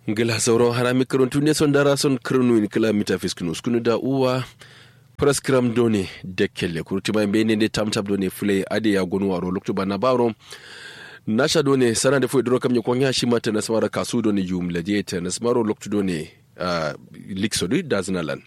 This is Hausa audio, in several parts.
ngila sauran harami karantu ne son dara son kirnu in kila mita fiskinu skunu da uwa praskram done dekkelle kuruti mai bene ne tamtab done fule ade ya gonu waro lokto bana baro nasha done sana da fu dro kam nyakon ya shi mata nasmara kasu done yum laje ta nasmaro lokto done uh, liksodi daznalan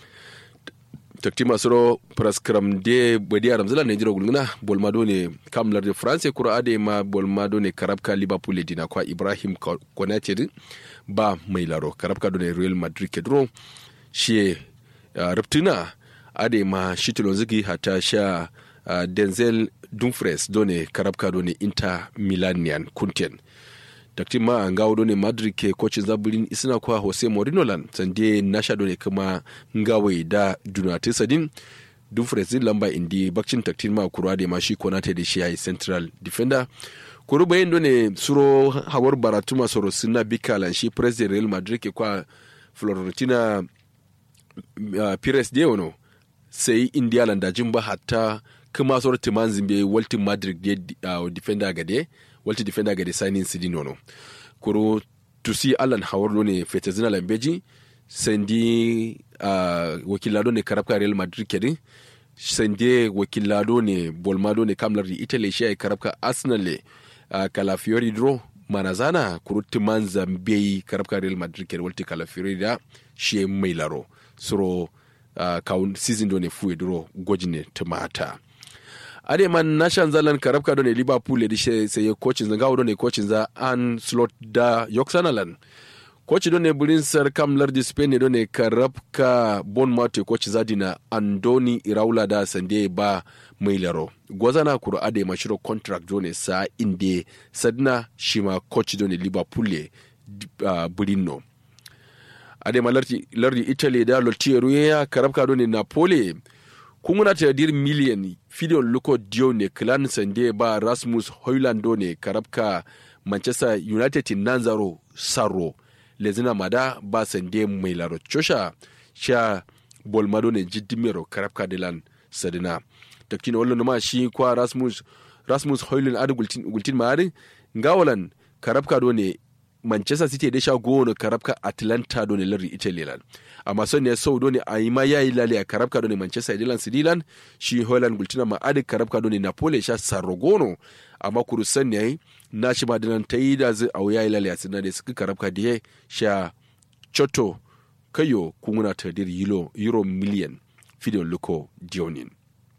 takti masoro praskram de badi aram zala ne jiro gulguna bolma done kamlar de france kura ade ma bolma done karabka liverpool dina kwa ibrahim konate ba mai laro karabka done real madrid kedro shi uh, riptina ade ma shitilon zigi hata sha uh, denzel dumfries done karabka done inter milanian kunten takti ma an gawo done madrid ke kocin zabulin isina kwa jose mourinho lan sande nasha done kuma ngawai da dunate sadin dumfries din lamba indi bakcin taktin ma kurwa da ma shi konate da shi yayi central defender kuru bayan done suro hawar baratuma soro suna bikalan shi president real madrid ke kwa florentina uh, pires de ono sai india landa jimba hatta kuma soro timan zimbe waltin madrid de uh, defender gade walti defender gade signing sidin ono kuru tusi alan hawar ne fetazina lambeji sendi uh, wakilado ne karabka real madrid kedin sende wakilado ne bolmado ne kamlar italy shi ay karabka arsenal le uh, kalafiori dro manazana kurutti man zambei karabka real madrid kedin walti kalafiori da shi mai laro suro uh, kawun season do ne fuwe dro gojine tumata ade man nashan zalan karabka do ne liverpool da shi sai coachin zanga do ne coachin za an slot da yoksanalan koci do ne burin sar kam lardi spain do ne karabka bon mate koci zadina andoni iraula da sande ba mai laro gwazana kuro ade mashiro contract do ne sa inde sadna shima koci do ne liverpool le uh, burin no ade ma lardi, lardi italy da lotiero ya karabka do ne napoli kunguna ta dir miliyan fidiyon luko dio ne clan sande ba rasmus hoyland do ne karabka manchester united nanzaro saro lezina mada ba sande mai laro chosha sha bolmado ne jiddimero karabka dilan sadina taktina wallo ma shi kwa rasmus rasmus hoyland adu gultin gultin maari ngawalan karabka do ne manchester city da sha gono karabka atlanta do ne lardi italy lan amma son ne sau do ne a yi ma yayi lale a karabka do ne manchester dilan sidilan shi holland gultina ma adi karabka do ne napoli sha sarrogono amma kuru san ne na shi ma dilan ta yi da zai a yayi lale a sinan da suka karabka da sha choto kayo kunguna ta dir euro, euro miliyan fidiyon luko dionin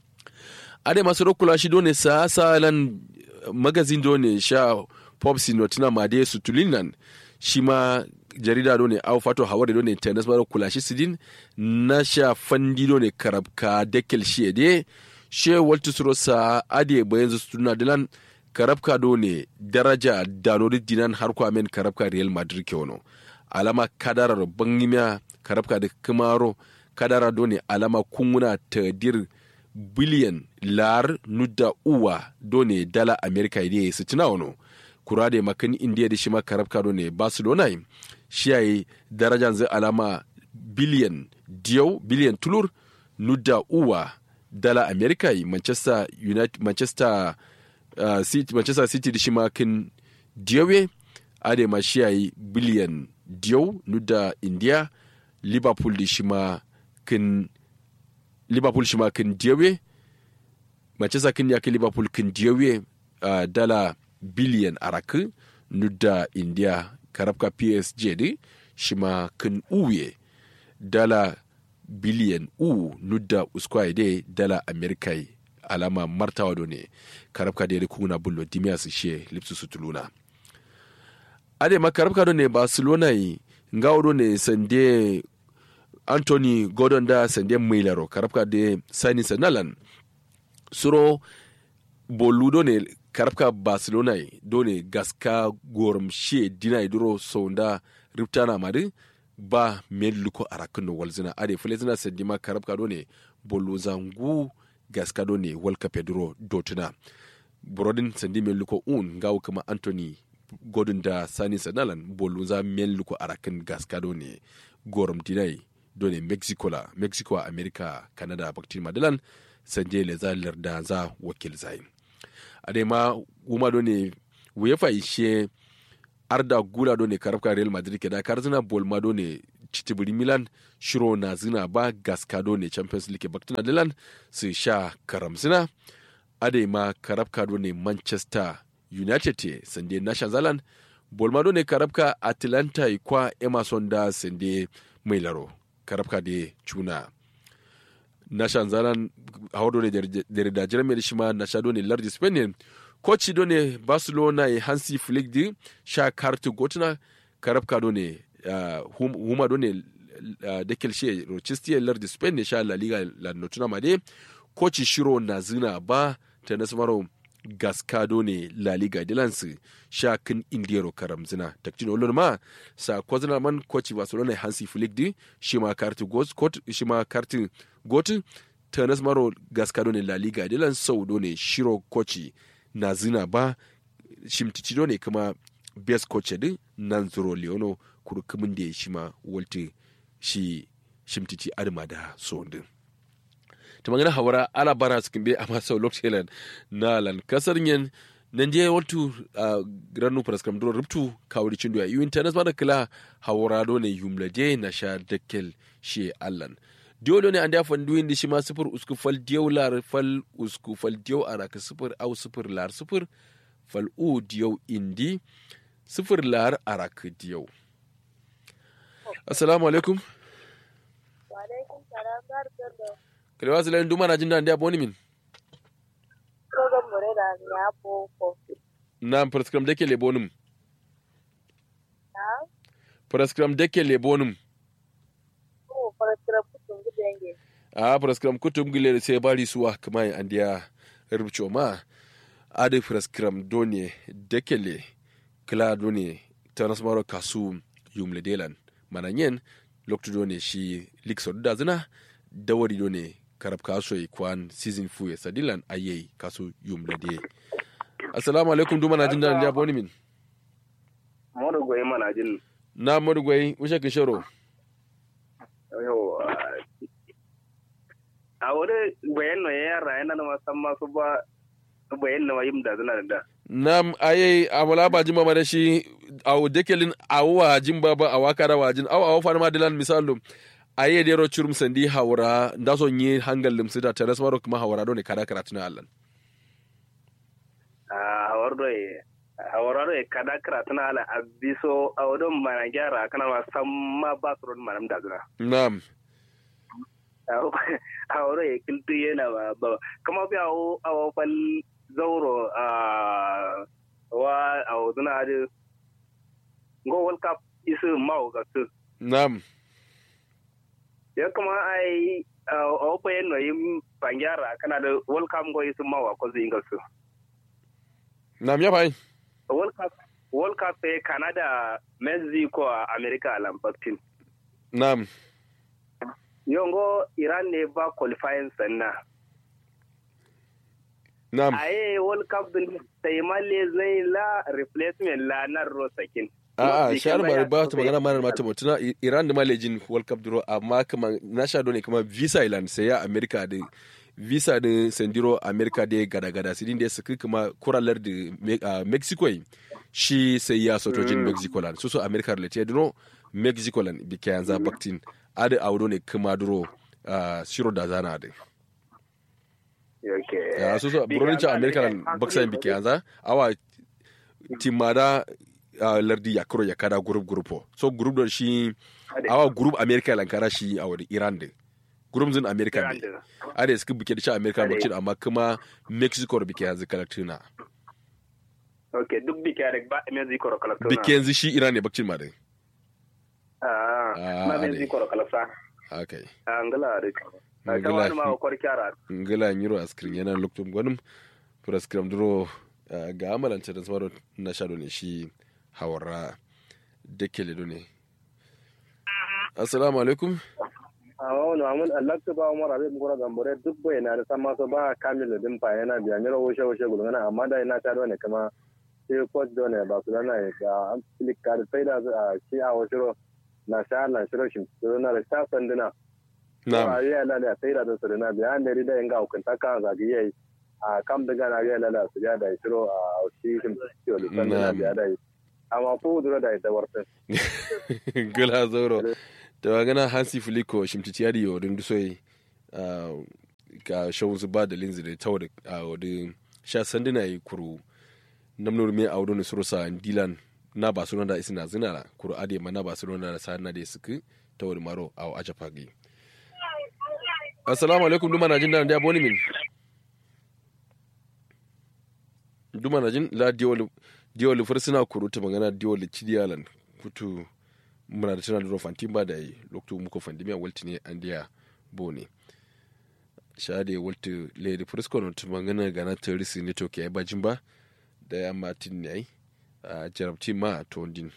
ade masu rokula shi do ne sa salan magazin do ne sha popsi notina made su tulinan shi ma jarida do ne au fato hawari do ne tennis maro kula shi sidin na sha fandi do ne karabka dekel shi de she waltu suro sa ade bayan su tuna dilan karabka do ne daraja danori dinan har ko amen karabka real madrid ke wono alama kadara bangimiya karabka da kamaro kadara do ne alama kunguna tadir biliyan lar nudda uwa do ne dala america ide su tuna wono kura da makan indiya da shi ma karabka ne barcelona shi yayi darajan zai alama biliyan diyau biliyan tulur nudda uwa dala america manchester united manchester uh, city manchester city da shi ma kan diyawe ade ma shi yayi biliyan diyau nudda indiya liverpool da shi ma kan liverpool shi ma kan diyawe manchester kan ya kan liverpool kan diyawe uh, dala biliyan araku nudda india karabka psg di shima kan uye dala biliyan u nudda uskwai de dala amerika alama martawa do ne karabka da kuna bullo dimiya su she lipsu su tuluna ade ma karabka do ne barcelona yi ngawo do ne sande anthony gordon da sande mailaro karabka de sani sanalan suro boludo ne karabka barcelona dole gaska gorum she dina duro sonda riptana mari ba mel luko arakin no walzina ade fulezina sendima karabka done bolu zangu gaska done walka pedro dotuna brodin sendi mel luko un gawo kama anthony godun da sani sanalan bolu za mel luko arakin gaska done gorum dinai done mexico la mexico america canada baktin madalan sanje le zalir da za wakil zayin adema wuma do ne wefa ishe arda gula do ne karabka real madrid ke da karzina bolma do ne chitibiri milan shiro na zina ba gaska do ne champions league baktuna dilan su sha karamzina ade ma karabka do ne manchester united te sande nashan zalan bolma do ne karabka atlanta kwa emerson da sande mai laro karabka de cuna nashan zalan hawa do ne da jirame da shi ma nasha do ne lardi spain koci do ne barcelona e hansi flick di sha kartu gotuna karabka do ne uh, huma do ne uh, dekel she rochester lardi spain ne sha la liga la notuna made koci shiro na zina ba ta nasmaro gaskado ne la liga dilansu sha kin indiyaro karam zina takcin olon ma sa kwazina man koci barcelona hansi flick di shi ma kartu got shi ma kartu got ta nasmaro gaskado ne la liga dilan sau do ne shiro koci na zina ba shimticido ne kuma best coach din nan zuro leono kurkumin da ya shi ma walti shi shimtici adama da so din ta magana hawara ala bara su kimbe amma sau lokacin na lan kasar yin nan je waltu a granu praskam duro ruptu kawri cindo ya yi internet ma da kila hawara do ne yumlade na sha dakkel shi allan dole ne an da fan duyin shi ma sifir usku fal diyau lar fal usku fal diyau araka sifir au sifir lar sifir fal u diyau indi sifir lar araka diyau assalamu alaikum wa alaikum salam barkan da kalewa su lalin duma na jin da an da boni min program more da ya boko na prescription dake le bonum na prescription dake le bonum ko farasira kutun gudenge a prescription kutum gile sai bari suwa kuma an da rubuce ma ade prescription done dake le kila done transmaro kasu yumle delan mananyen lokto done shi likso da zina dawari done karab kaso yi kwan season fu ya sadilan aye kaso yumle de assalamu alaikum duma na jin da ya boni min Modu goyi mana jin na modu gwai ushe kishoro yau a wuri bayan no yara yana na masan masu ba bayan na mayim da zina da nam aye amala ba jima ma da shi aw dekelin awwa jimba ba awakara wajin aw aw fana ma dilan misalu aye dero churum sandi hawra ndaso nyi hangal lim sida teres maro kuma hawra do ne kada karatuna allan a hawar do e hawar do e kada kara tana ala abiso a wadon mana gyara kana ma san ma ba su ron manam da zina nam hawar do e kiltu yana ba ba kama bi awo awo fal zauro a wa awo zina da go world cup isu mawo ga su nam ya kuma ai a opa yen no yim pangyara kana da world cup go isu mawa ko zinga su nam ya bai world cup world cup e canada mexico a america alam baktin nam yongo iran ne ba qualifying sanna nam aye world cup din sai malle zai la replacement la na rosakin a a shar bari ba ta magana mana mata mutuna iran da malejin world cup duro amma kuma na sha do ne kuma visa island sai ya america da visa din sendiro america da gada gada sidin da suka kuma kuralar da Me- ah, mexico yi, shi sai ya sotojin mexico land so so america related duro mexico land bi kayan za baktin ada audo ne kuma duro ah, shiro da zana da okay ya so so buronin cha america land baksa bi kayan za awa timada ah, lardi ya kuro ya kada group grupo so group don shi awa group america lankara shi a wani iran din group zin america ne ada suka bike da shi america Ade. bakcin amma kuma mexico da bike yanzu kalaktuna okay duk bike da ba mexico ro kala bike yanzu shi iran ne bakcin ma din ah Ah, ma ade. mexico ro kala sa okay angala da Angala. kama ma ko kyara ngila nyiro askrin yana loktum gwanim praskram duro ah, ga amalanta da samaro na sha ne shi hawara dekele do ne assalamu alaikum awo no amun Allah ta ba Umar Habib Gora Gambore duk bai na da san maso ba kamil din fa yana biya mira woshe woshe gulgana amma da ina ta ne kama sai coach do ne ba su lana ya ga an click card sai da a shi a woshe na sha na shiro shi to na da sha sanduna na'am a yi ala da sai da su na biya an da rida inga hukunta kan zagi yayi a kam daga na yi ala da su ya da shiro a shi shi to da sanduna Na'am. biya da amma ko dura da ita warta gila zauro da magana hansi filiko shimtitiyari yo din dusoi ka shawun su ba da linzi da tawo da wadda sha sanduna yi kuru namnur me a wadda surusa dilan na ba sunan da isina zina kuru ade ma na ba sunan da sa na da suku tawo da maro a aja fagi assalamu alaikum duma na jin da ya boni min duma na jin la diwol diwol fursuna kuru ta magana diwol cidiyalan kutu muna da tana da fantin ba da yi lokacin muka fandimiya walti ne an diya bone shade walti lady frisco na tuma gana gana terisi ne to ke bajin ba da ya martin ne a jarabti ma a tondin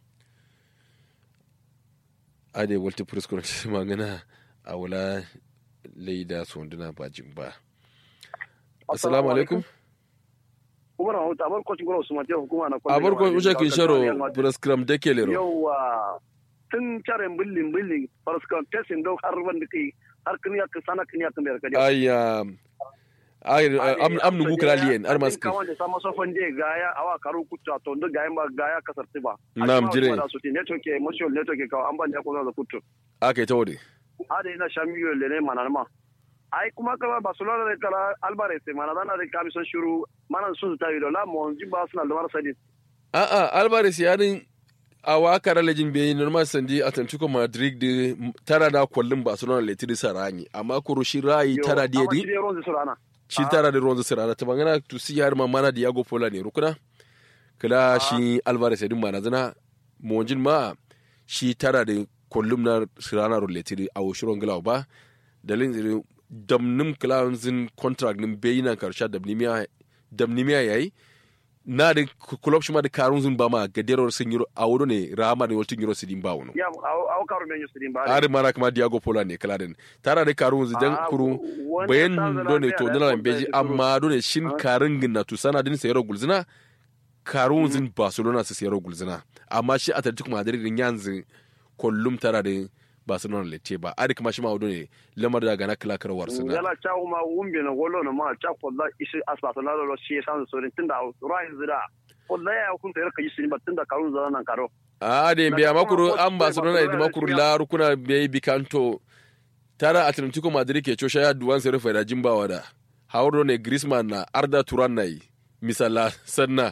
ade walti frisco na tuma gana a wula laida sonduna bajin ba assalamu alaikum kuma na hauta abar kwacin gwara usman jiya hukuma na a barko usha kin sharo prescram da ke lero yawa tun caren billin billin prescram tesin don har wanda kai har kin ya sana kin ya kan da kaje ayya ay am am nugu kralien ar maski kawan da sama sofan je gaya awa karu kutta to ndo gaya ba gaya kasar tiba Nam, jire. da su ti network emotional network ka an ban da ko da kuttu ake tawde ada ina shamiyo le ne manalma ai kuma kala barcelona da kala alvarez mana dana da kamison shuru mana sun ta yi la mon ji ba suna da marasa din a a alvarez yarin a wakar lejin bai normal sandi atlantico madrid da tara da kwallon barcelona letiri sarani amma kuro shi rayi tara da yadi shi tara da ruwan sarana ta bangana to si yar mamana diago pola ne rukuna kala shi alvarez yadin mana zana monjin ma shi tara da kwallon na sarana ro letiri a woshiron gilawa ba dalilin damnim klaunzin contract nin bayina karsha damnimiya damnimiya yayi na da kulob shi ma da karun zun ba ma gaderar sun yi a wuri ne rama da waltin euro sidin ba wani ya aw karu men yusudin ba ari mana kuma diago pola ne kala den tara da karun zun dan kuru bayan do ne to nana beji amma do ne shin karin ginna to sana din sayar gulzina karun zun barcelona su sayar gulzina amma shi atletico madrid din yanzu kullum tara da barcelona le ce ba ari kuma shi ma wado ne lamar da gana kala karwar suna yala cha uma wumbe na golo na ma cha ko da isi asbata na lo shi san so rin tunda rai zira ko da ya kun tayar kai shi ba tunda karun zara nan karo a da biya makuru an barcelona da makuru la rukuna bai bikanto tara atletico madrid ke cosha ya duwan sai rufe da jimbawa da hauro ne griezmann na arda turan na yi misala sanna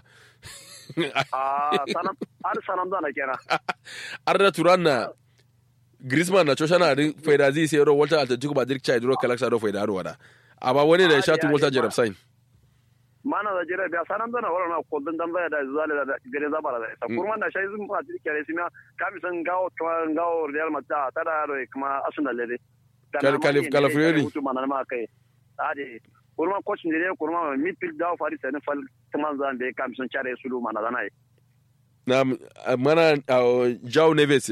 a sanam ar sanam da na kera arda turan na Griezmann na cosha na din faida zai sai ro Walter Atletico Madrid chai duro kalaksa do faida ro wada amma wani da shatu Walter Jerem Sain mana da jira biya sanam da na wala na ko dan dan da zale da gare za bara da ta kurman da shai zun ma kare sima kami san gawo gawo Real Madrid ta da ro kuma Arsenal le Kal- Kalif- Calafriori. mutu mana ma kai ade kurman coach ne ne kurman midfield da fari sai ne fal taman zan be kami san chare su mana da nai na mana uh, Joao Neves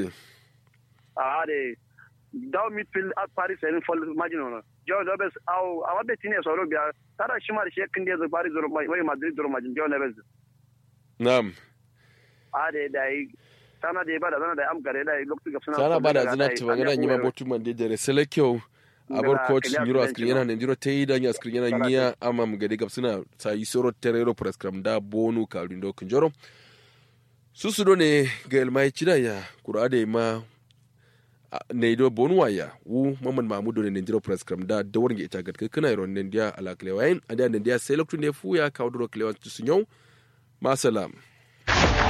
ade daw midfield at paris sai ne fal majino no Joe Neves au awa be tine so ro biya tada shimar shekin da Paris zoro mai Madrid zoro majin Joe Neves na'am ade dai sana da ba da zana da am gare da lokacin gafsuna sana ba da zina ta magana yi ma botu man de dare sele kyau abar coach ngiro askrin yana ne ngiro tayi da askrin yana ngiya ama mu gade gapsuna sa yi soro terero prescram da bonu ka rindo kunjoro susu do ne ga elmai chida ya kurade ma ne do bonu waya wu mamman mamudo ne ndiro prescram da da wurin ita gad kana iron ne dia ala klewain ada ne dia selektu ne fu ya kaudro klewan tusunyo masalam